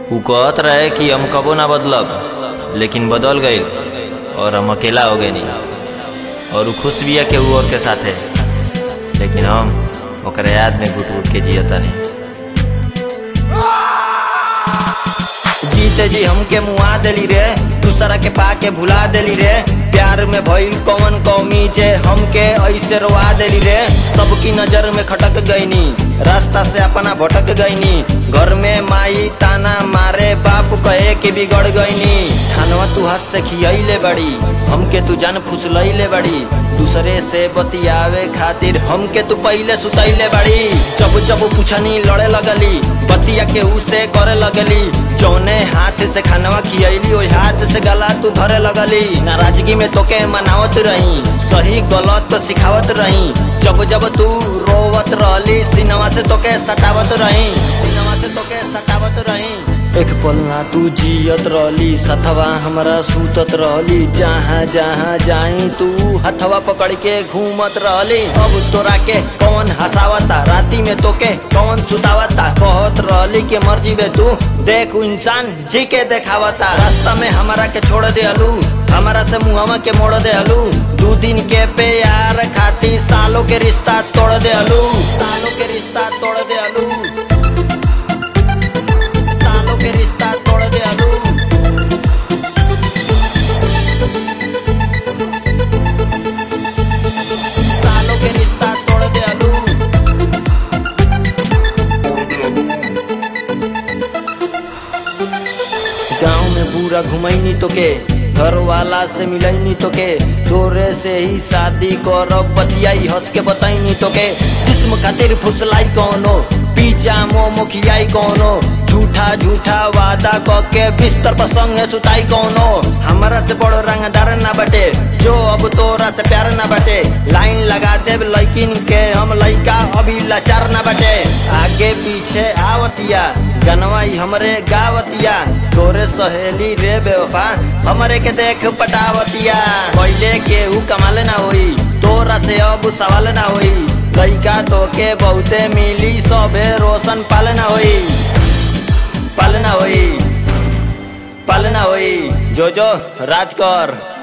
उ कहत रहे कि हम कबो ना बदलब लेकिन बदल गईल और हम अकेला हो गए नहीं और उ खुश बिया के उ और के साथे लेकिन हम ओकरे याद में घुट घुट के जियतानी जीते जी हमके मुआ देली रे दूसरा के पाके भुला देली रे प्यार में भइल कौन कौमी जे हमके ऐसे रोआ देली रे सबकी नजर में खटक गईनी रास्ता से अपना भटक गईनी घर में माई ताना मारे बाप कहे के बिगड़ गईनी खानवा तू हाथ से खियले बड़ी हमके तू जान फुसलैले बड़ी दूसरे से बतियावे खातिर हमके तू पहले सुतैले बड़ी जब जब पूछनी लड़े लगली बतिया के उसे करे लगली जौने हाथ से खानवा खियली ओई हाथ से गला तू धरे लगली नाराजगी में तोके मनावत रही सही गलत तो सिखावत रही जब जब तू रोवत रहली सिनवा से तोके सटावत रही सिनवा से तोके सटावत रही एक पल ना तू जियत रहली सथवा हमरा सूतत रहली जहाँ जहाँ जाई तू हथवा पकड़ के घूमत रहली अब तोरा के कौन हंसावता राती में तोके कौन सुतावता कहत रहली के मर्जी बे तू देख उ इंसान जी के देखावता रास्ता में हमारा के छोड़ दे अलू हमारा से मुहवा के मोड़ दे अलू दू दिन के प्यार खाती सालों के रिश्ता तोड़ दे अलू सालों के रिश्ता तोड़ दे अलू सालों के रिश्ता तोड़ दे अलू सालों के रिश्ता तोड़ दे अलू गाँव में पूरा घुमैनी तो के घर वाला से मिलैनी तो के तोरे से ही शादी करब बतियाई हंस के बताईनी तो के जिस्म खातिर फुसलाई कौनो पीछा मो मुखियाई कौनो झूठा झूठा वादा क के बिस्तर पर संगे सुताई कौनो हमारा से बड़ो रंगदार ना बटे जो अब तोरा से प्यार ना बटे लाइन लगा देब लैकिन के हम लइका अभी लाचार ना बटे आगे पीछे आवतिया गनवाई हमरे गावतिया तोरे सहेली रे बेवफा हमरे के देख पटावतिया पहले के ऊ कमाले ना होई तोरा से अब सवाल ना होई लइका तो के बहुते मिली सबे रोशन पालना होई पालना होई पालना होई जो जो राज कर